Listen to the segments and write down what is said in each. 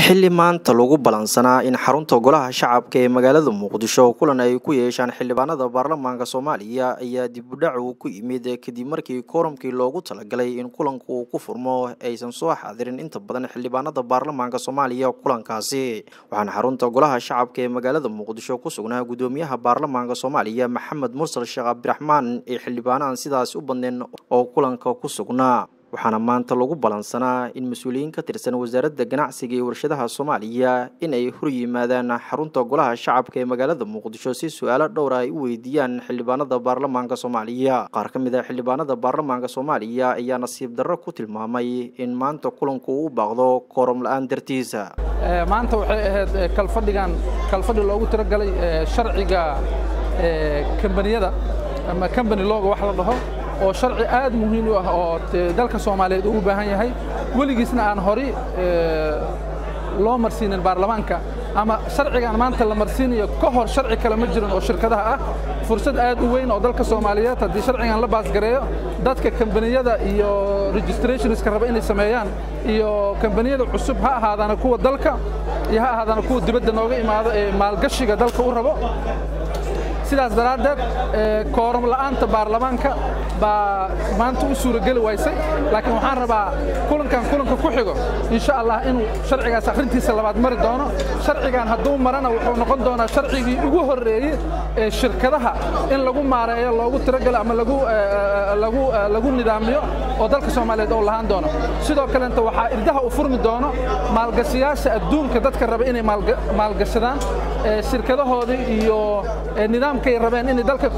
xili maanta lagu balansanaa in xarunta golaha shacabka ee magaalada muqdisho kulan ay ku yeeshaan xildhibaanada baarlamaanka soomaaliya ayaa dibudhac uu ku yimid kadib markii kooramkii loogu talagalay in kulanka uu ku furmo aysan soo xaadirin inta badan xildhibaanada baarlamaanka soomaaliya kulankaasi waxaana xarunta golaha shacabka ee magaalada muqdisho ku sugnaa gudoomiyaha baarlamaanka soomaaliya maxamed mursal sheekh cabdiraxmaan ee xildhibaanahan sidaas u badneen oo kulanka ku sugnaa waxaana maanta lagu balansanaa in mas-uuliyiin ka tirsan wasaaradda ganacsiga iyo warshadaha soomaaliya in ay hor yimaadaan xarunta golaha shacabka ee magaalada muqdisho si su-aalo dhowra ay u weydiiyaan xildhibaanada baarlamaanka soomaaliya qaar ka mid ah xildhibaanada baarlamaanka soomaaliya ayaa nasiib darro ku tilmaamay in maanta kulanku uu u baaqdo kooram la-aan dartiisa maanta waxay ahayd kalfadhigan kalfadhi loogu talagalay sharciga kambaniyada ama kambani looga wax la dhaho oo sharci aad muhiim u ah oo dalka soomaaliyeed uu u baahan yahay weligiisna aan hori loo marsiinin baarlamaanka ama sharcigan maanta la marsiinayo ka hor sharci kale ma jirin oo shirkadaha ah fursad aad u weyn oo dalka soomaaliyeed haddii sharcigan la baasgareeyo dadka kambaniyada iyo registrationska raba inay sameeyaan iyo kambaniyada cusub ha ahaadaana kuwa dalka iyo ha ahaadaana kuwa dibadda nooga imaado ee maalgashiga dalka u rabo sidaas daraaddeed kooram la'aanta baarlamaanka baa maanta u suurageli waysay laakiin waxaan rabaa kulankan kulanka ku xigo insha allah inuu sharcigaas akhrintiisa labaad mari doono sharcigan hadduu marana wuxuu noqon doonaa sharcigii ugu horreeyey ee shirkadaha in lagu maareeyo loogu tiragalo ama lagu nidaamiyo oo dalka soomaaliyeed oo lahaan doono sidoo kalenta waxaa irdaha u furmi doono maalgashayaasha adduunka dadka raba inay maalgashadaan shirkadahoodii iyo nidaamkay rabeen inay dalka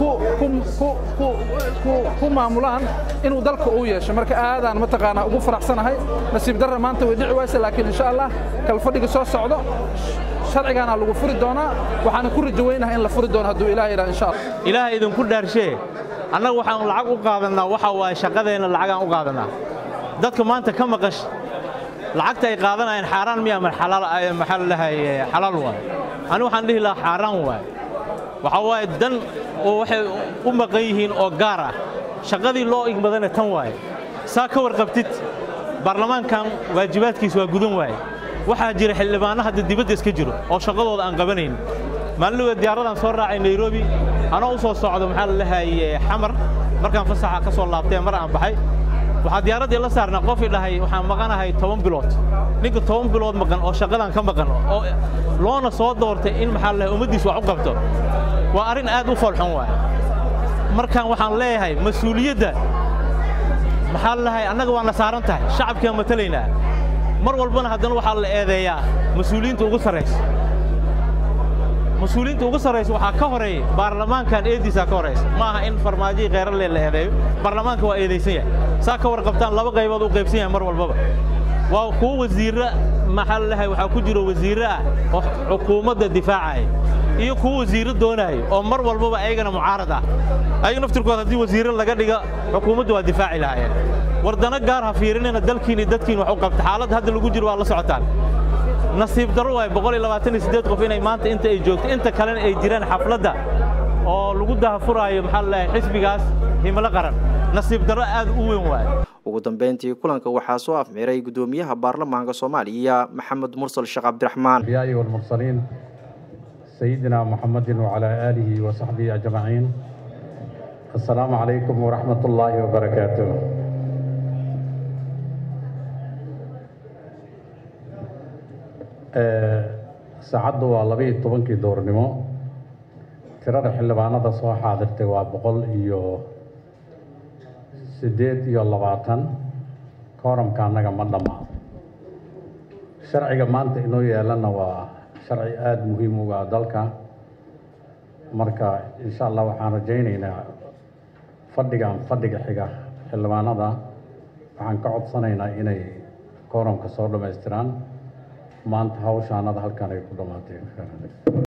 ku maamulaan inuu dalka uu yeesho marka aadaan mataqaanaa ugu faraxsanahay nasiib darra maanta way dhici waysa laakiin insha allah kalfadhiga soo socdo sharcigaana lagu furi doonaa waxaana ku rajo weynaha in la furi doono hadduu ilaah yidhaha insha allah ilaaha idinku dhaarshee annaga waxaan lacag u qaadannaa waxa waaye shaqadeenna lacagaan u qaadannaa dadka maanta ka maqash lacagta ay qaadanayaan xaaraan miya maxaa la dhahay xalaal waay ani waxaan dhihi lahaa xaaraan waay waxaa waaye dan oo waxay u maqan yihiin oo gaar ah shaqadii loo igmadana tan waaye saa ka warqabtid baarlamaankan waajibaadkiis waa gudan waaye waxaa jira xildhibaanno hadda dibadda iska jiro oo shaqadooda aan qabanayn maalinlowda diyaaradaan soo raacay nairobi anoo u soo socdo maxaa la dhahaye xamar markaan fasaxa ka soo laabtee mar aan baxay waxaa diyaaraddii la saarnaa qofii dhahay waxaan maqanahay toban bilood ninka toban bilood maqan oo shaqadan ka maqan oo loona soo doortay in maxaa la ummaddiis wax u qabto waa arrin aad u foolxun waay markaan waxaan leeyahay mas-uuliyadda maxaa la dhahay annaga waana saaran tahay shacabkaan matalaynaa mar walbana haddana waxaa la eedeeyaa mas-uuliyiinta ugu sarraysa mas-uuliyiinta ugu sarraysa waxaa ka horeeya baarlamaankan eediisaa ka horaysa ma aha in farmaajihii kheyralee la eedeeyo baarlamaanka waa eedaysan yahay saa ka warqabtaan laba qaybood u qaybsan yahay mar walbaba waa kuwo wasiirra maxaa la dhahay waxaa ku jiro wasiirre ah oo xukuumadda difaacaya iyo kuwo wasiirro doonaayo oo mar walbaba ayagana mucaarad ah ayaga naftirkood haddii wasiirre laga dhiga xukuumaddu waa difaaci lahaayeen wardano gaar ha fiirinina dalkiin iyo dadkiin wax u qabta xaaladda hadda lagu jiro waa la socotaan nasiib darro waay boqol iyo labaatan iyo siddeed qof inay maanta inta ay joogto inta kalena ay jiraan xafladda oo lagu dahafuraayo maxaa la dhahay xisbigaas himilo qaran nasiib darro aad u weyn waay ugu dambeyntii kulanka waxaa soo afmiray gudoomiyaha baarlamaanka soomaaliya maxamed mursal sheekh cabdiraxmaan الأنبياء والمرسلين سيدنا محمد وعلى آله وصحبه أجمعين السلام عليكم ورحمة الله وبركاته saacaddu waa labiiyo tobankii doornimo tirada xildhibaanada soo xaadirtay waa boqol iyo siddeed iyo labaatan kooramka annaga ma dhammaado sharciga maanta inoo yeelana waa sharci aada muhiim uga dalka marka insha allah waxaan rajaynaynaa fadhigan fadhiga xiga xildhibaanada waxaan ka codsanaynaa inay kooramka soo dhammaystiraan maanta hawshaanada halkan ay ku dhammaatay